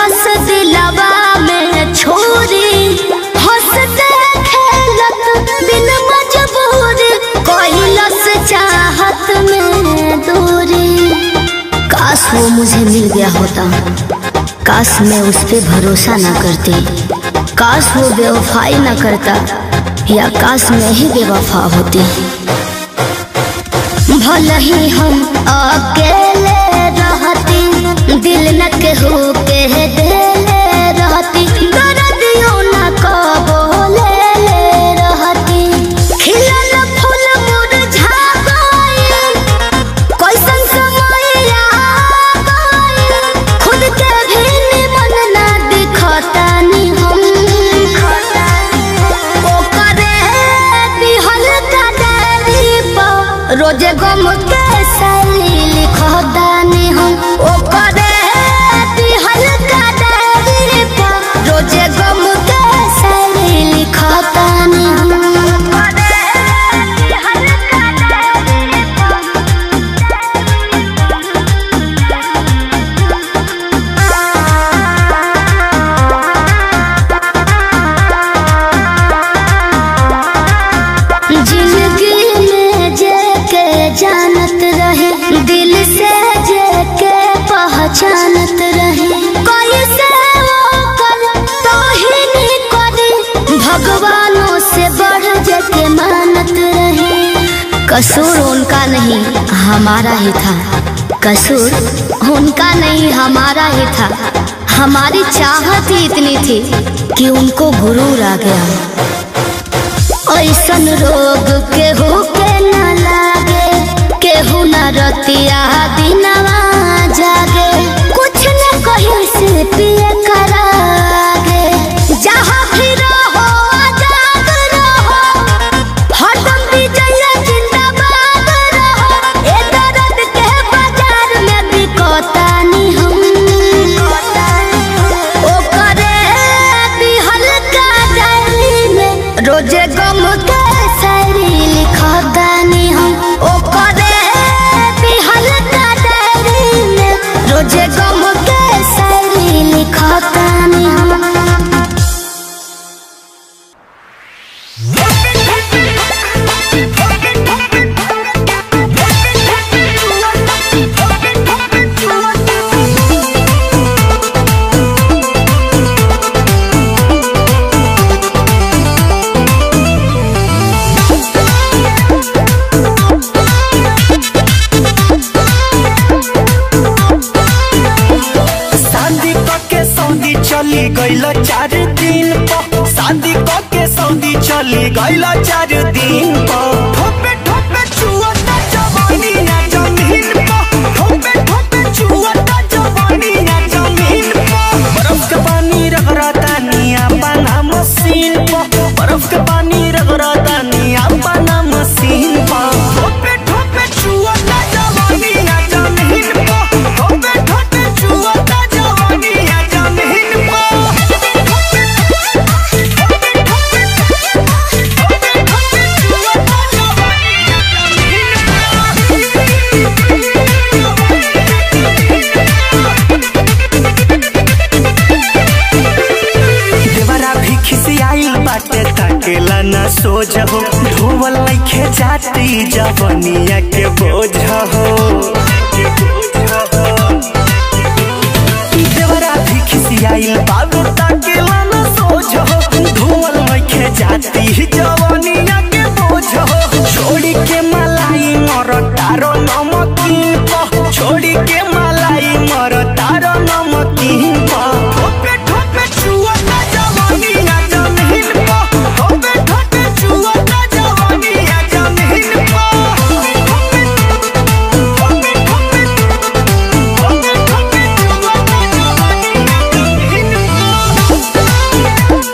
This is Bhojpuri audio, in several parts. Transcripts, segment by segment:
मरलस दिलवा में छोरी हंसते खेलत बिन मजबूरी कोइलस चाहत में दूरी काश वो मुझे मिल गया होता काश मैं उस पे भरोसा ना करती काश वो बेवफाई ना करता या काश मैं ही बेवफा होती भले ही हम अकेले रहती दिल न केहू के देले रहती दर्दियों न कबो ले ले रहती खिलल फूल मुरझा गइल कैसन समय आ गइल खुद के भी निमन ना दिखतानी हम ओकरे दिहल का डायरी पर रोजे गम के सैली लिखतानी हम ओकरे दिहल का डायरी पर रोजे गम के सैली लिखतानी हम ओकरे दिहल का डायरी पर जिंदगी में जे के जानत रहे दिल से जे के पहचानत रहे कोई से वो कर तो ही नहीं करे भगवानों से बढ़ जे के मानत रहे कसूर उनका नहीं हमारा ही था कसूर उनका नहीं हमारा ही था हमारी चाहत ही इतनी थी कि उनको गुरूर आ गया ऐसन रोग केहू के न लागे केहू न रतिया दिनवा जागे कुछ न कहीं से पिए करागे जहाँ भी रहो आजाद रहो हरदम विजय जिंदाबाद रहो ए दर्द के बाजार में बिकतानी हम ओकरे दिहल का डायरी में रोजे गम के शायरी लिखतानी हम ओकरे दिहल का डायरी में रोजे गम के शायरी लिखतानी हम शादी के सऊदी चली गईल चार दिन पर शादी के सऊदी चली गईल चार दिन पर ठोपे ठोपे छुअता जवानी ना जमीन पर ठोपे ठोपे छुअता जवानी ना जमीन पर बर्फ के पानी रगड़ता निया पाना मशीन पर बर्फ के पानी रगड़ता निया पाना मशीन पर ठोपे ठोपे छुअता जवानी ना जमीन पर ठोपे ठोपे छुअता जवानी ना जमीन देवरा भी खिसियाइल बाटे ताकेला ना सोझ हो धोवल नइखे जाती जवनिया के बोझ हो देवरा भी खिसियाइल बाबू ताकेला ना सोझ हो धोवल नइखे जाती जवनिया के बोझ हो छोड़ी के मलाई मर तारो नमकीन प छोड़ी के मलाई मर तारो नमकीन प ठोपे ठोपे छुअता जवानी ना जमीन प ठोपे ठोपे छुअता जवानी ना जमीन प ठोपे ठोपे ठोपे ठोपे ठोपे छुअता जवानी ना जमीन प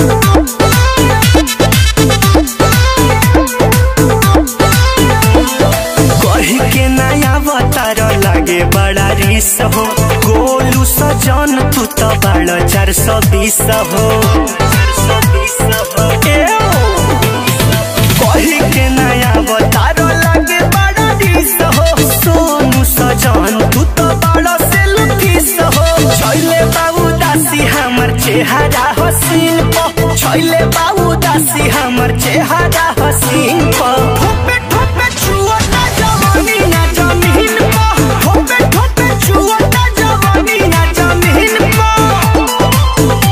कही के नया अवतार लागे बड़ा रिस हो गोलू सजन तू तो बड़ा चार सौ बीस हो ए ओ, कही के नया अवतार लागे बड़ा रिस हो सोनू सजन तू तो बड़ा सेल्फिस हो छैले बाबू चेहरा हसीन प छैले बाबू दासी हमर चेहरा हसीन प ठोपे ठोपे छुअता जवानी ना जमीन प ठोपे ठोपे छुअता जवानी ना जमीन प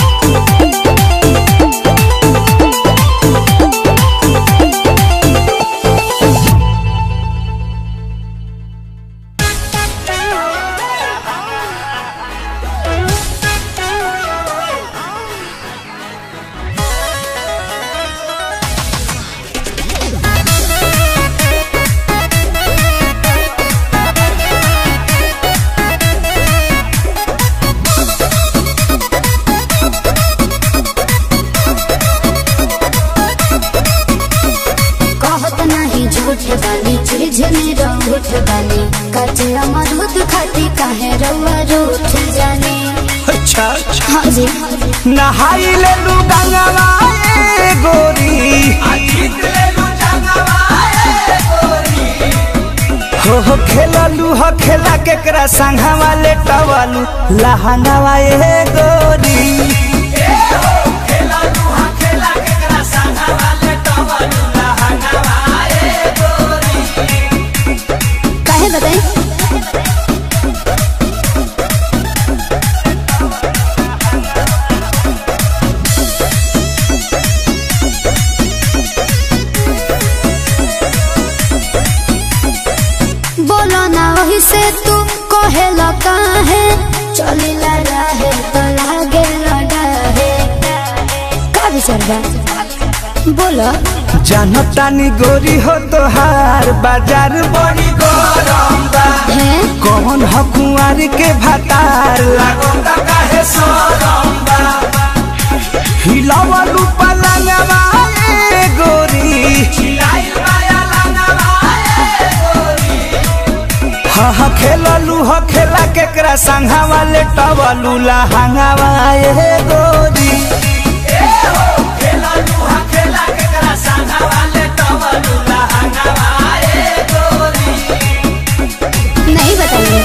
कहत नहीं झूठ बानी चीज में रूठ बानी कचे अमरूद खाती काहे रउआ रूठ जाने अच्छा हाँ जी नहाई ले लू गंगवा ए गोरी हो हो खेललू हो खेला केकरा संघवा ले टवालू लहंगवा ए गोरी काहे बताई बोलो ना वही से तू कहेला काहे चलिला रहे तो लागे लड़ाहे का विचार बा बोलो जानतानी गोरी हो तोहार बाजार बड़ी गरम बा है कौन ह कुंवार के भातार लागोता काहे सरम बा हिलावलू पलंगवा ए गोरी हा हा खेललू ह खेला केकरा संघावा ले टवलू लहंगावा ए गोरी नहीं बताइए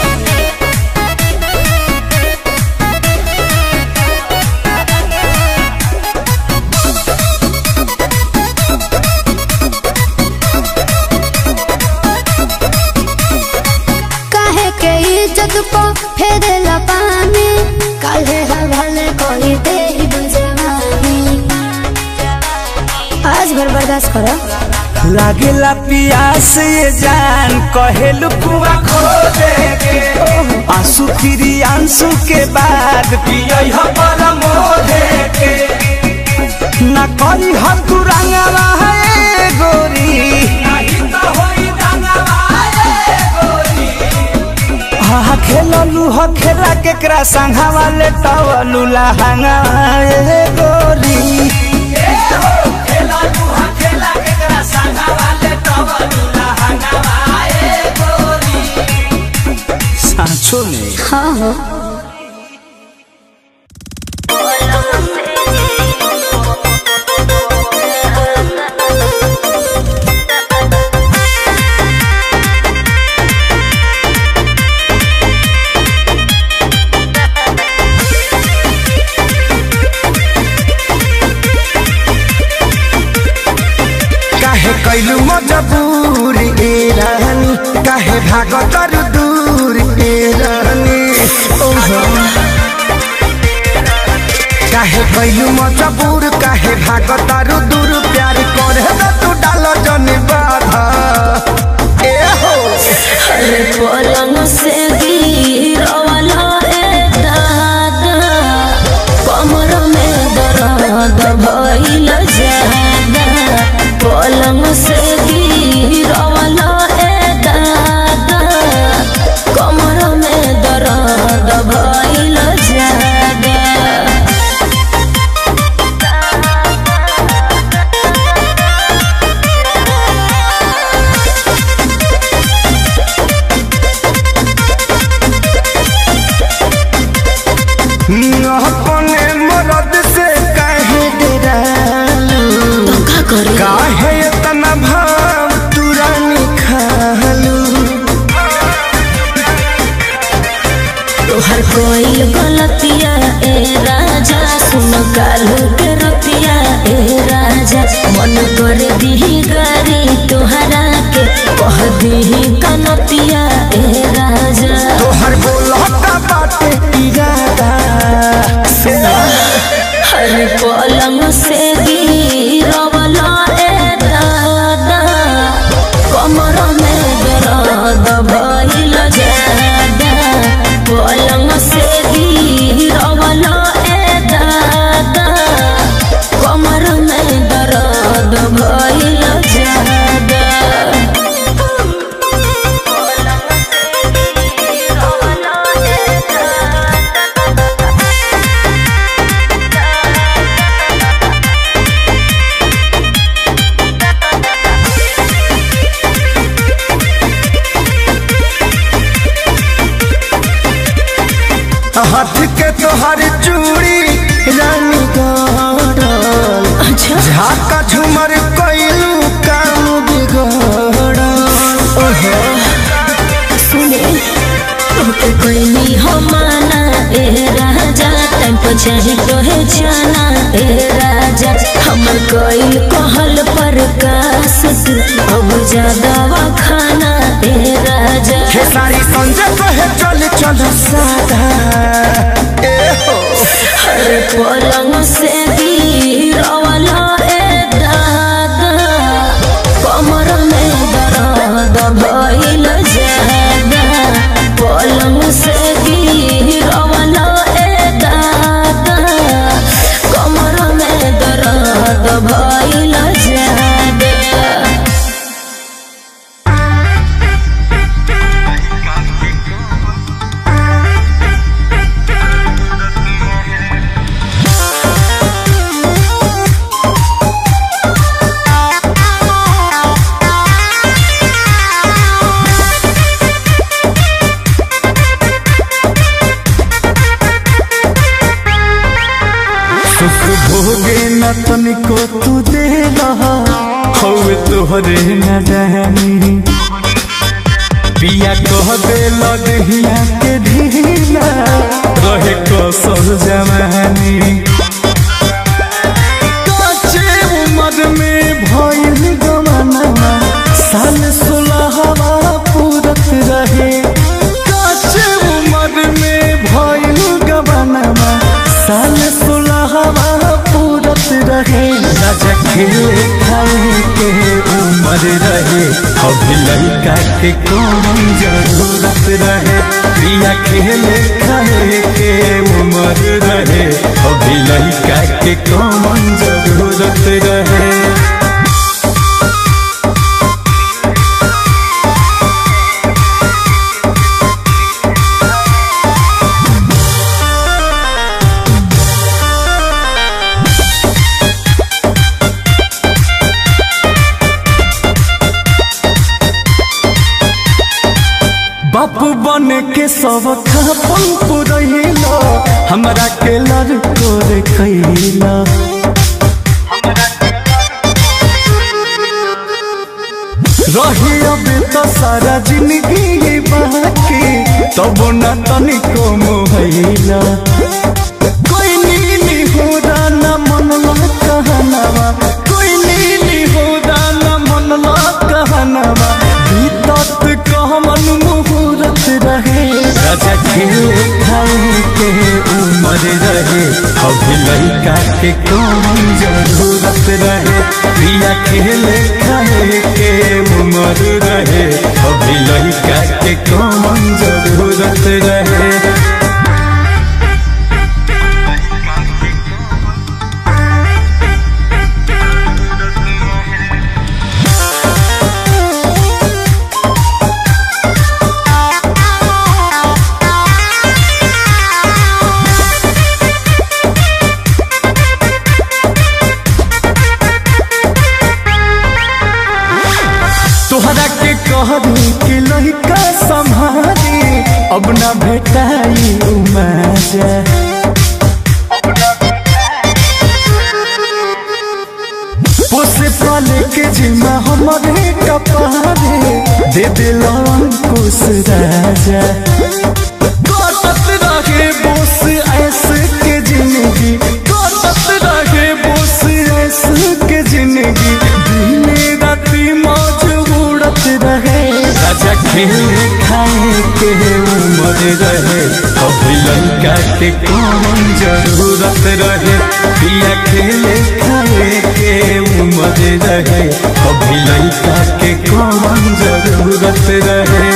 काहे के इज्जत को फेरे पानी काहे हवाले कोई दे बुझवानी आज भर बर्दाश्त करो लागेला पियास ये जान कहेलू कुआ खो दे के आंसू फिरी आंसू के बाद पियई ह परमो दे के ना करी हम तू रंगवा है गोरी नहीं तो होई रंगवा है गोरी हा हा खेललू ह खेला केकरा संघावा ले टवलू लहंगा ए गोरी सांचो में हाँ हो काहे कैलू मजबूर ए रानी काहे भाग कर दूर ए रानी ओहो काहे कैलू मजबूर काहे भाग तर दूर प्यार करे न तू डाल जन बाधा ए हो अरे पलंग से गिरवाला रे दादा कमर में दर्द भइल ज्यादा पलंग से गिरवाला रे दादा कमर में दर्द भइल ज्यादा अपने मरद से काहे डरालू का करे काहे इतना भाव तुरानी खालू तोहर कोई गलतिया ए राजा अरे पलंग से गिरवला ए दादा कमर में दर्द भइल जादा पलंग से गिरवला ए दादा कमर में दर्द भइल जादा पलंग से गिरवला ए दादा हाथ के तोहर चूड़ी रानी गड़ल अच्छा झाका झुमर कइलू काम बिगड़ल ओहो सुने तोके कोई हो माना ए राजा टाइम पर चाहे तोहे जाना ए राजा हमर कोई कहल पर कास तू अब ज्यादा खाना ए राजा हे सारी संजय कहे चल चल सादा ए हो हर पलंग से गिरवला ए दादा कमर में दर्द भइल जादा पलंग से गिरवला ए दादा कमर में दर्द भइल जादा सुख भोगे न तनिको तू दे हवे तोहरे न जानी पिया कह दे लदहिया के ढीला रहे कसर जमानी काचे उमर में भइल गमना साल सोलहवा पूरत रहे काचे उमर में भइल गमना साल सोलहवा पूरत रहे राजा खेले खाए के उमर रहे अभी लड़का के कौन जरूरत रहे प्रिया खेले खाए के उमर रहे अभी लड़का के कौन जरूरत रहे बापू बन के सब खापन पुरैला हमरा के लड़को रे कैला रही अब तो सारा जिंदगी बाकी तब न तनिको मोहैला कोई नीली हो न मनला कहनावा कोई नीली हो न मनला कहनावा बीतत कहमन मुहूर्त रहे राजा खेले खाए के उमर रहे अभी लड़का के कौन जरूरत रहे प्रिया खेले खाए के उमर रहे अभी लड़का के कौन जरूरत रहे तोहरा के कहनी कि लड़का संभाली अब न भेटाई उमाजा पोसे पाले के जिम्मा हमारे कपारे दे दिल अंकुश राजा कटत रहे बोस ऐसे के जिंदगी कटत रहे बोस ऐसे के जिंदगी दिने राती मौज उड़त रहे राजा खेल खाए के उमर रहे अब लंका के कौन कौन जरूरत रहे पिया खेले खाए के उम्र रहे अभी लड़का के कौन जरूरत रहे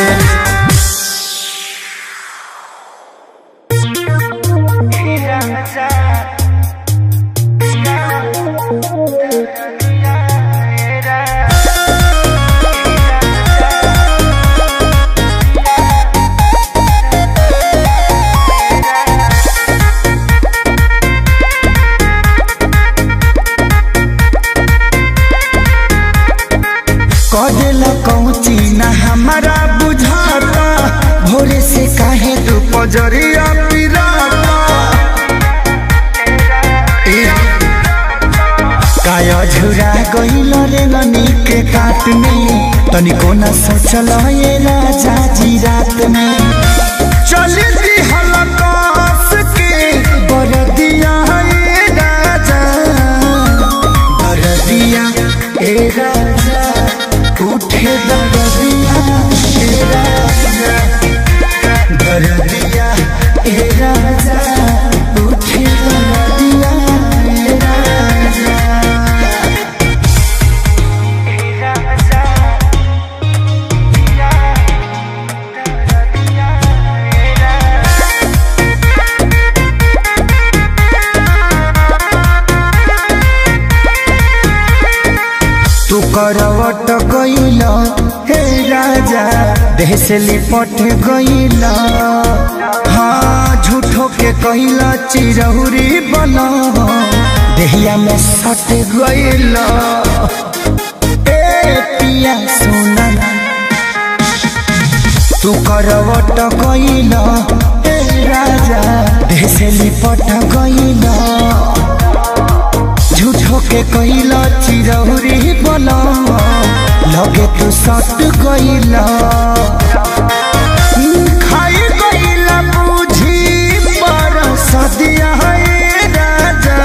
कदेला कौची ना हमारा बुझाता भोरे से काहे तू पजरिया पिराता ए, काया झुरा गइल रे ननी के काट में तनिको न सोचल ये राजा जी रात में चली दी हलकास के बरदिया ए राजा बरदिया ए राजा उठे दरदिया ए राजा दरदिया ए राजा उठे दरदिया ए राजा तू करवट गइल हे राजा देह से लिपट गइल हाँ झूठो के कइल चिरहुरी बन देहिया में सट गइल ए पिया सोना तू करवट गइल हे राजा देह से लिपट गइल झूठो के कइल चिरौरी बन लगे तू सट गइल खाई गइल बुझी पर सदिया है राजा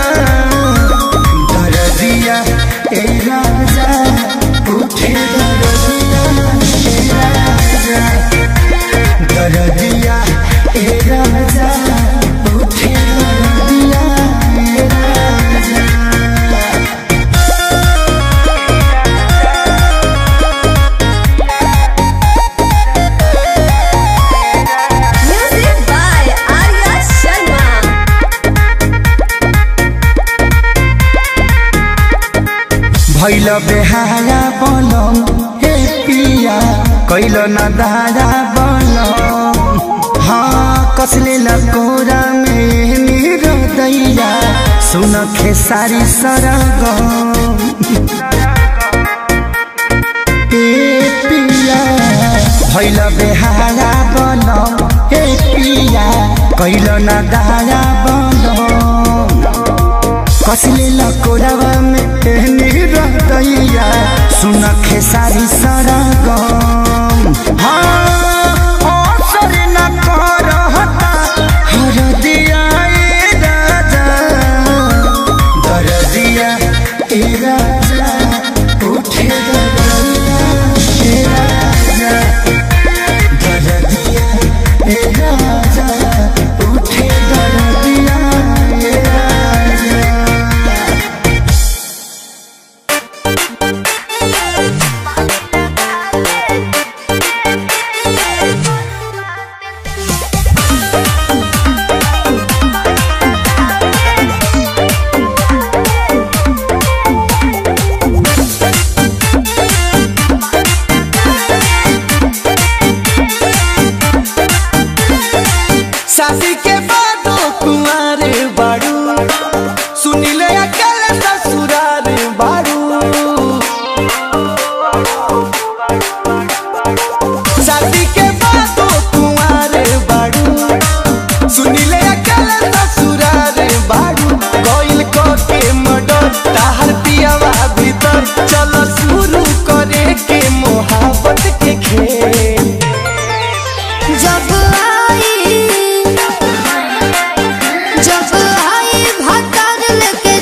दरदिया ए राजा उठे दरदिया ए राजा दरदिया ए राजा उठे दरदिया ए राजा Music by Arya Sharma. भैल बेहारा बनम हे पिया कैल न दारा बनम हाँ कसले लकोरा में मेरो दैया सुन खेसारी सरगम ए पिया भैल बेहारा बनम हे पिया कैल न दारा बनम कसले लकोरावा में एहनी रहतैया सुन खेसारी सरगम हाँ असर न करहता हरदिया ए राजा दरदिया ए राजा उठे दरदिया ए राजा दरदिया ए राजा उठे दरदिया ए राजा शादी के बाद कुमार बाड़ू सुनिले अकल ससुरार बाड़ू शादी के बाद कुमार बाड़ू सुनिले अकल ससुरार बाड़ू कोइल को के मडर ताहर पियावा भीतर चलो शुरू करे के मोहब्बत के खेल जब आई जब आई भतर लेके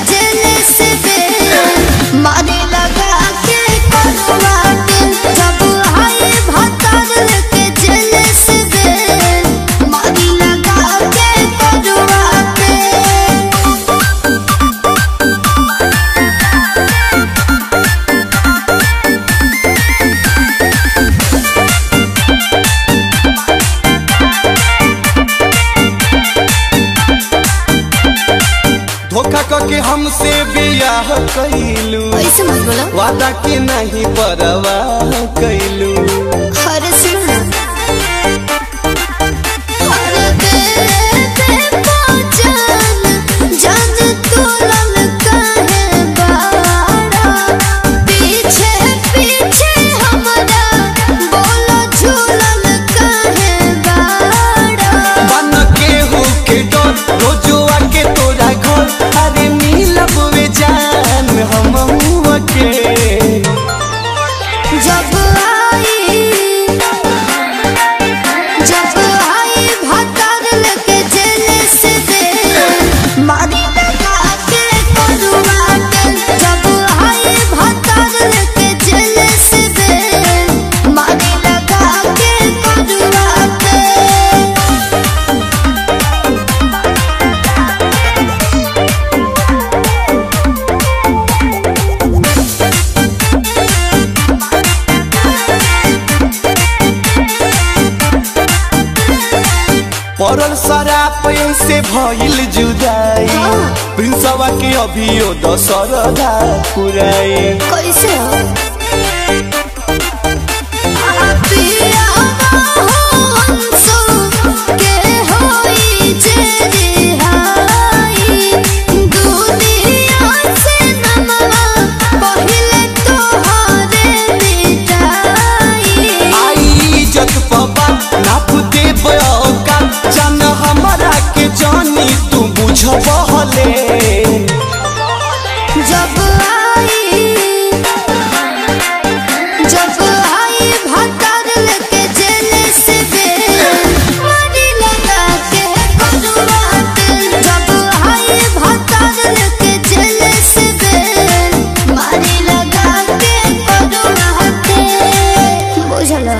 धोखा करके हमसे बियाह कैलू ऐसे मत बोलो वादा के नहीं परवाह कैलू अरे सुनो ना अरे बेबे पहचान जान तू ललका है बाड़ा पीछे पीछे हमारा बोलो झूलन का है बाड़ा बन के हो के डर रोजुआ के तोरा घर अरे मिलब वे जान हम के जब आई जब आई भतर लेके जेल से दे मारी लगा के करुआ के जब आई भतर लेके जेल से दे मारी लगा के करुआ के पड़ल शराब से भइल जुदाई प्रिंसवा के अभियो दशरदा पुराई कैसे हो पिया हंसो के होई जे रिहाई दुनिया से नमवा पहिले तोहरे मिटाई आई इज्जत पबा नाप दे का जान हमारा के जानी तू बुझबहले जब आई जब आई भतर लेके जेल से दे मारी लगा के करुआ के जब आई भतर लेके जेल से दे मारी लगा के करुआ के बुझलो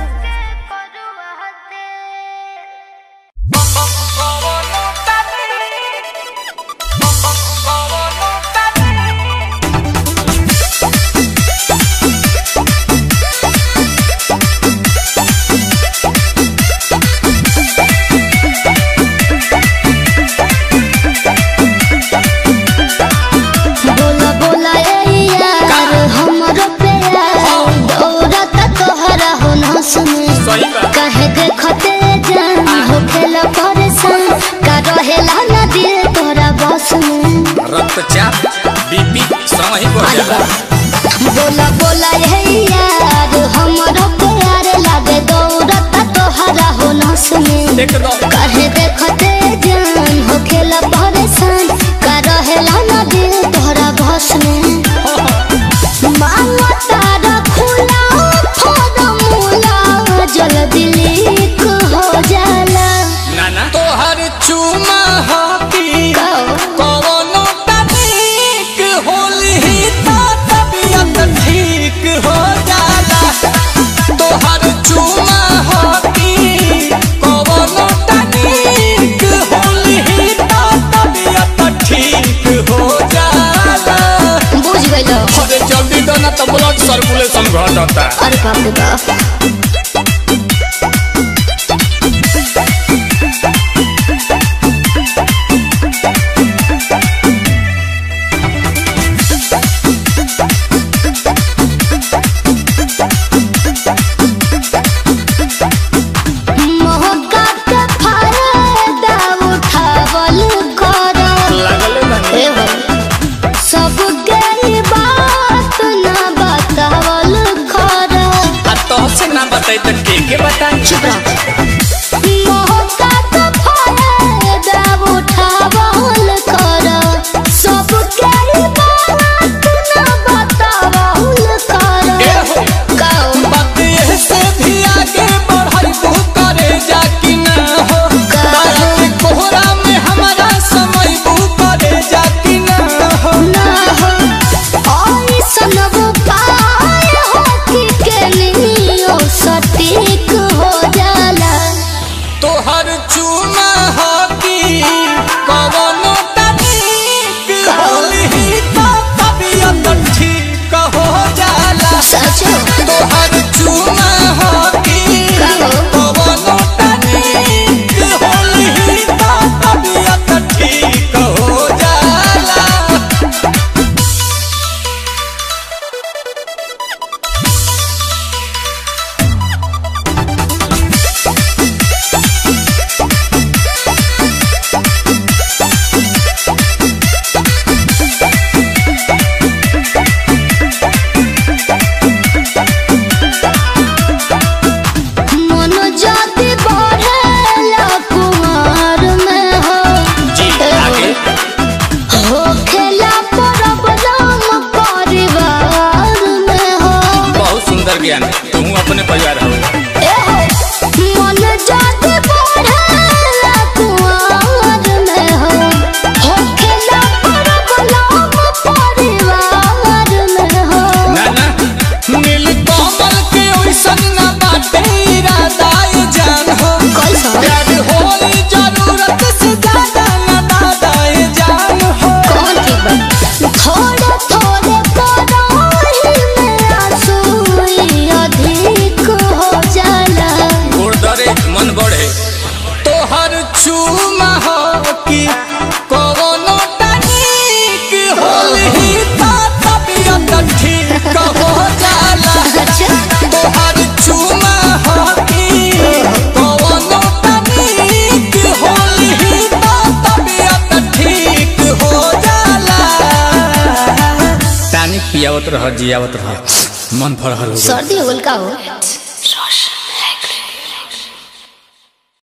बोला बोला ए यार हमरो प्यार दौड़त तोहरा हो ना सुने कहे देखते जान हो खेला परेशान का रहेला ना दिल तोरा बस में रक्तचाप बीपी समय बढ़ जाला बोला बोला ए यार हमरो प्यार लागे दौड़त तोहरा हो ना सुने एकदम कहे देखते जान हो खेला परेशान का रहेला ना दिल तोहरा बस में मांगो तारा खुला फॉर्मूला जल्दी लीक हो जाला नाना तोहर चुमा हाथी कवनो तनिक होली तो तबियत ठीक हो जाला तोहर चुमा हाथी कवनो तनिक होली तो तबियत ठीक हो जाला बुझ गइलो अरे जल्दी दो ना तो ब्लड सर्कुलेशन घटता अरे बाप रे बाप मौका के फायदा उठावल करो लागल बानी ए भाई सब गई बात ना बतावल करो आ तो से ना बताई तो के के बताई चुप रहो मौका तो फायदा उठावल करो सब गई बात ना बतावल करो कहो बात ये से भी आगे बढ़ाई तू करे जा कि ना हो तारा के कोहरा में हमारा समय तू करे जा कि ना हो ना हो ऐसन उपाय हो कि के लियो सटीक हो जाला पियावत रह जियावत रह मन फरहल हो गइल। सर्दी हो गल का हो